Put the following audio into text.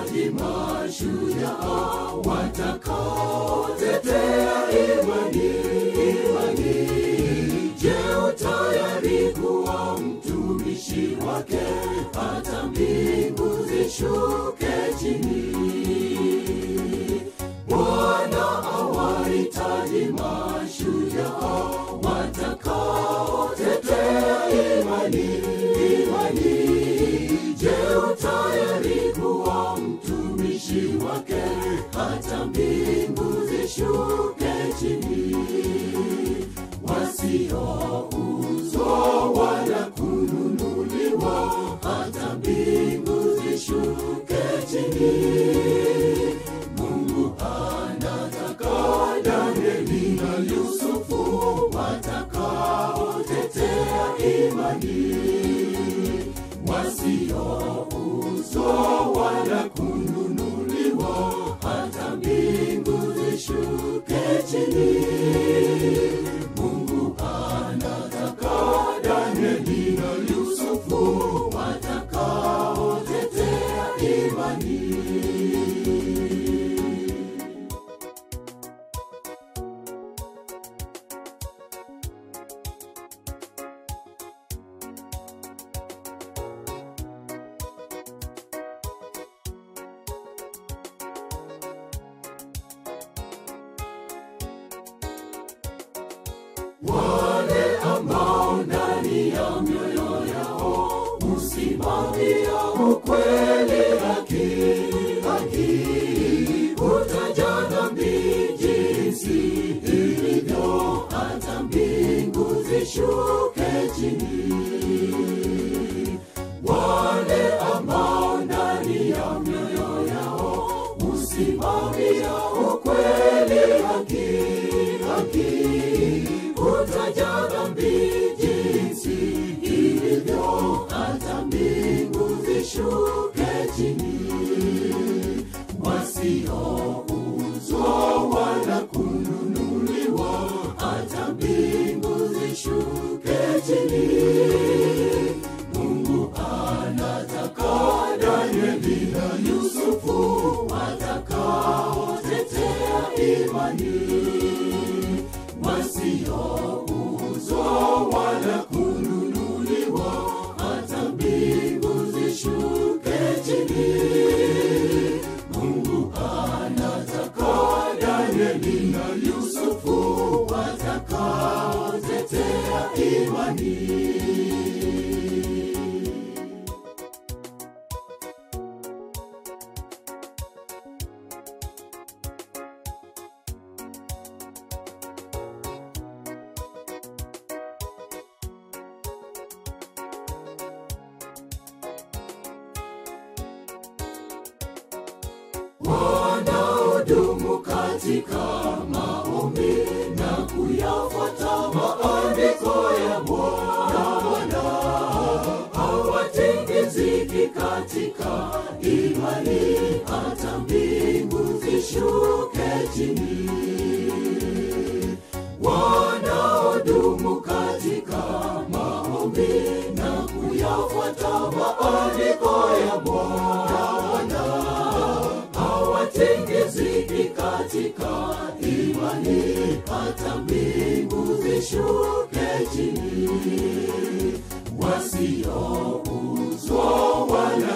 wanahitaji mashujaa watakaotetea imani, imani. Je, utayari kuwa mtumishi wake hata mbingu zishuke chini? Bwana awahitaji mashujaa watakaotetea imani, imani. Je, utayari kuwa mtumishi wake hata mbingu zishuke chini? Wasiouzwa wala kununuliwa, hata mbingu zishuke chini. Mungu anataka Danieli na Yusufu watakaotetea imani, wasiouzwa wala kununuliwa, hata mbingu zishuke chini. Mungu anataka Danieli na Yusufu watakaotetea imani. wale ambao ndani ya mioyo yao husimamia ukweli, haki, haki, utaja dhambi jinsi ilivyo, hata mbingu zishuke chini. Wale ambao ndani ya mioyo yao husimamia ukweli, haki, haki utaja dhambi jinsi ilivyo, hata mbingu zishuke chini. Wasiouzwa wala kununuliwa, hata mbingu zishuke chini. Mungu anataka Danieli na Yusufu watakaotetea imani wasiouzwa wala kununuliwa, hata mbingu zishuke chini. Mungu anataka Danieli na Yusufu watakaotetea imani. wanaodumu katika maombi na kuyafuata maandiko ya Bwana hawatingiziki katika imani, hata mbingu zishuke chini. Wanaodumu katika maombi na kuyafuata maandiko ya Bwana hawatingiziki katika imani, hata mbingu zishuke chini. Wasiouzwa wala